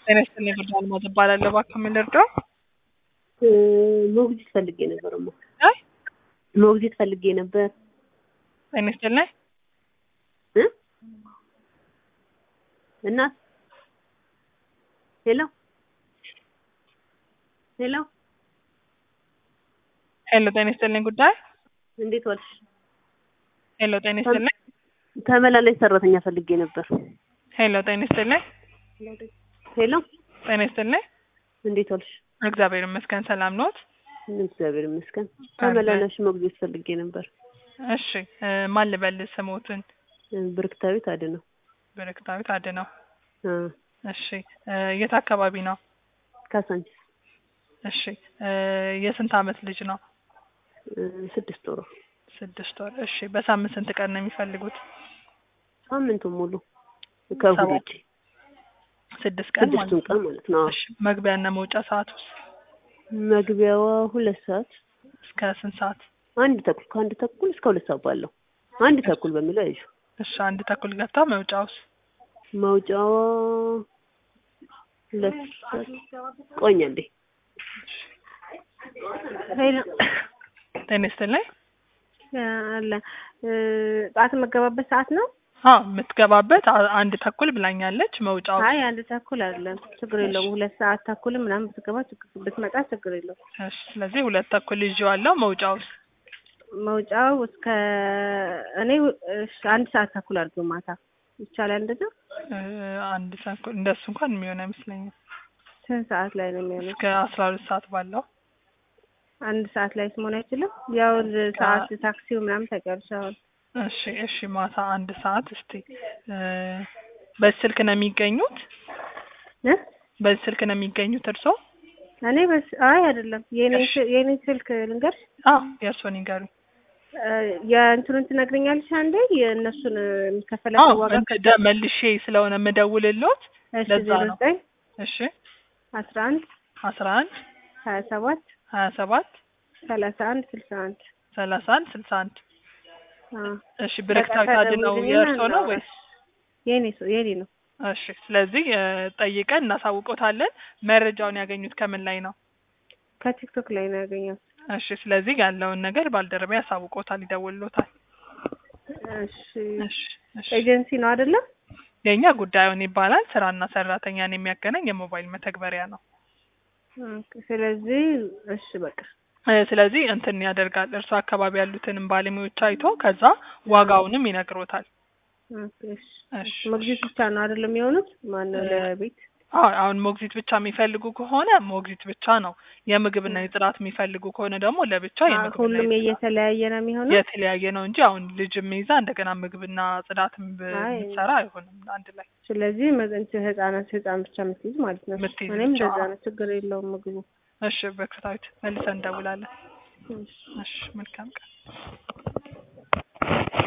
ጤና ይስጥልኝ ጉዳይ አልማዝ እባላለሁ። እባክዎ ምን ልርዳው? ሞግዚት ፈልጌ ነበር እማ አይ ሞግዚት ፈልጌ ነበር ጤና ይስጥልኝ እ እናት ሄሎ ሄሎ ሄሎ ጤና ይስጥልኝ ጉዳይ እንዴት ዋልሽ? ሄሎ ጤና ይስጥልኝ ተመላላሽ ሰራተኛ ፈልጌ ነበር። ሄሎ ጤና ይስጥልኝ ሄሎ ጤና ይስጥልኝ እንዴት ዋልሽ? እግዚአብሔር ይመስገን ሰላም ኖት? እግዚአብሔር ይመስገን። ተመላላሽ ሞግዚት ፈልጌ ነበር። እሺ እ ማን ልበል ስሞትን? ብርክታዊት አድነው። ብርክታዊት አድነው። አ እሺ እ የት አካባቢ ነው? ካሳንቺስ እሺ እ የስንት አመት ልጅ ነው? እ ስድስት ወሯ ስድስት ወር። እሺ በሳምንት ስንት ቀን ነው የሚፈልጉት? ሳምንቱን ሙሉ ከእሑድ ሰባት ውጪ ስድስት ቀን ማለት ስድስቱን ነው። ቀን ማለት ነው። አዎ። እሺ መግቢያና መውጫ ሰዓት ውስጥ መግቢያዋ ሁለት ሰዓት እስከ ስንት ሰዓት? አንድ ተኩል ከአንድ ተኩል እስከ ሁለት ሰዓት ባለው አንድ ተኩል በሚለው ያይዙ። እሺ አንድ ተኩል ገብታ መውጫውስ? መውጫዋ ሁለት ሰዓት ቆይ እንዴ ሄሎ ጤና ይስጥልኝ። አለ እ ጠዋት የምገባበት ሰዓት ነው? አዎ የምትገባበት አ- አንድ ተኩል ብላኛለች። መውጫው አይ አንድ ተኩል አይደለም፣ ችግር የለውም። ሁለት ሰዓት ተኩል ምናምን ብትገባ ችግር ብትመጣ ችግር የለውም። እሺ ስለዚህ ሁለት ተኩል ይዤዋለሁ። መውጫውስ? መውጫው እስከ እኔ እሺ አንድ ሰዓት ተኩል አድርገው ማታ ይቻላል እንደዛ? እ አንድ ተኩል እንደሱ እንኳን የሚሆን አይመስለኝም። ስንት ሰዓት ላይ ነው የሚሆነው? እስከ አስራ ሁለት ሰዓት ባለው አንድ ሰዓት ላይ መሆን አይችልም? ያው ሰዓት ታክሲው ምናምን ታውቂያለሽ አሁን እሺ እሺ ማታ አንድ ሰዓት እስቲ እ በዚህ ስልክ ነው የሚገኙት? እ በዚህ ስልክ ነው የሚገኙት እርስዎ? እኔ በስ አይ አይደለም የኔ እሺ። የኔ ስልክ ልንገርሽ አዎ የእርስዎን ይንገሩኝ። እ የእንትኑን ትነግረኛለሽ አንዴ የእነሱን የሚከፈላቸው አዎ ዋጋ እንትን ደ- መልሼ ስለሆነ የምደውልልዎት እሺ ለዛ ዜሮ ነው። ዘጠኝ እሺ አስራ አንድ አስራ አንድ ሀያ ሰባት ሀያ ሰባት ሰላሳ አንድ ስልሳ አንድ ሰላሳ አንድ ስልሳ አንድ አዎ እሺ ብርክታዊት በቃ አድነው ተደውልልኝና የእርስዎ ነው እናውራ። ወይስ? የኔ ሰው የኔ ነው እሺ ስለዚህ እ ጠይቀን እናሳውቆታለን። መረጃውን ያገኙት ከምን ላይ ነው? ከቲክቶክ ላይ ነው ያገኘሁት እሺ ስለዚህ ያለውን ነገር ባልደረባ ያሳውቆታል፣ ይደውልሎታል። እሺ እሺ እሺ ኤጀንሲ ነው አይደለም የእኛ ጉዳዩን ይባላል ስራና ሰራተኛን የሚያገናኝ የሞባይል መተግበሪያ ነው። ኦኬ፣ ስለዚህ እሺ በቃ እ ስለዚህ እንትን ያደርጋል እርሱ አካባቢ ያሉትንም ባለሙያዎች አይቶ ከዛ ዋጋውንም ይነግሮታል። ኦኬ፣ እሺ እሺ ሞግዚት ብቻ ነው አይደለም የሆኑት ማነው ለቤት አዎ አሁን ሞግዚት ብቻ የሚፈልጉ ከሆነ ሞግዚት ብቻ ነው። የምግብና የጽዳት የሚፈልጉ ከሆነ ደግሞ ለብቻ አ- የምግብና ሁሉም የጽዳት እየተለያየ ነው የሚሆነው የተለያየ ነው እንጂ አሁን ልጅም ይዛ እንደገና ምግብና ጽዳትም አይ። ብትሰራ አይሆንም አንድ ላይ ስለዚህ መ- እንትን ህጻናት ህጻን ብቻ የምትይዝ ማለት ነው የምትይዝ እኔም ብቻ። እንደዛ ነው ችግር የለውም ምግቡ እሺ በክታዊት መልሰን እንደውላለን። እሺ እሺ መልካም ቀን